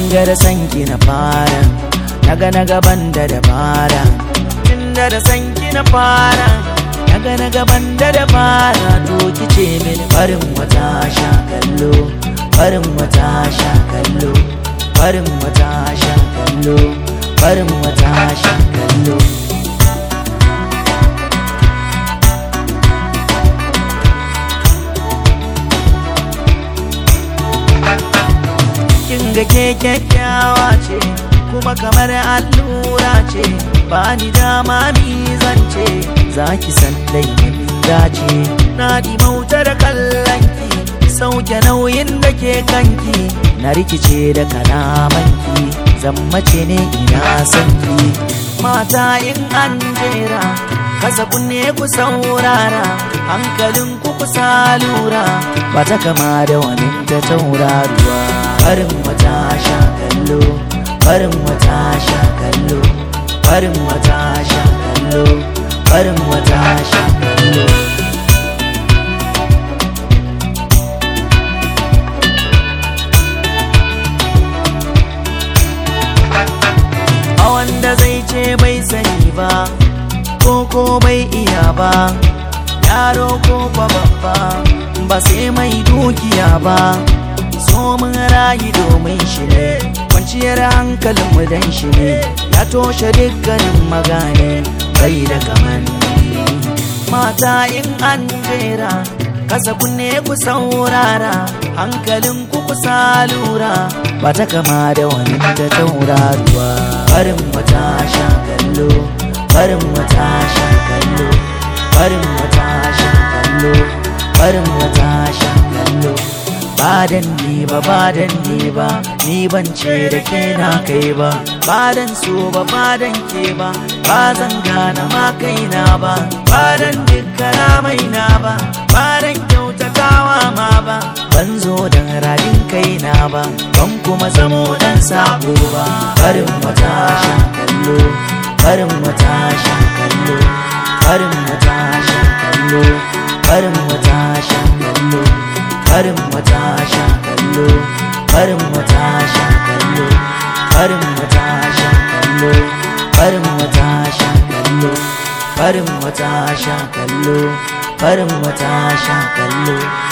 ga da sanki na fara naga na gaban da dabara tun da da sanki na fara naga na gaban da dabara to kice min farin wata sha kallo farin wata sha kallo farin wata sha kallo farin wata sha kallo kin ga ke kyakkyawa ce kuma kamar allura ce ba ni dama mi zance za ki san dai dace na di mauta da kallonki sauke nauyin da ke kanki na rikice da kalamanki zammace ne ina sanki mata in an jera kasa kunne ku saurara hankalin ku kusa lura ba ta kama da wani ta tauraruwa farin wata sha kallo farin wata sha kallo farin wata sha kallo farin wata sha kallo a wanda zai ce bai sani ba ko ko bai iya ba yaro ko kwa babba ba sai mai dukiya ba so mun rayu domin shi ne kwanciyar hankalinmu dan shi ne ya toshe dukkanin magane bai da kamanni mata in an jera kasa kunne ku saurara hankalin ku kusa lura ba ta kama da wani ta tauraruwa farin wata sha kallo farin wata sha kallo farin wata sha kallo farin wata sha kallo badan ni ba badan ni ba ni ban ce da ke na kai ba badan so ba badan ke ba ba zan gana ma kaina ba badan dukkana mai na ba badan kyautatawa ma ba ban zo dan radin kaina ba ban kuma zamo dan sabo ba farin wata sha kallo farin wata sha kallo farin wata sha kallo farin wata sha kallo farin wata sha kallo farin wata sha kallo farin wata sha kallo farin wata sha kallo farin wata sha kallo farin wata sha kallo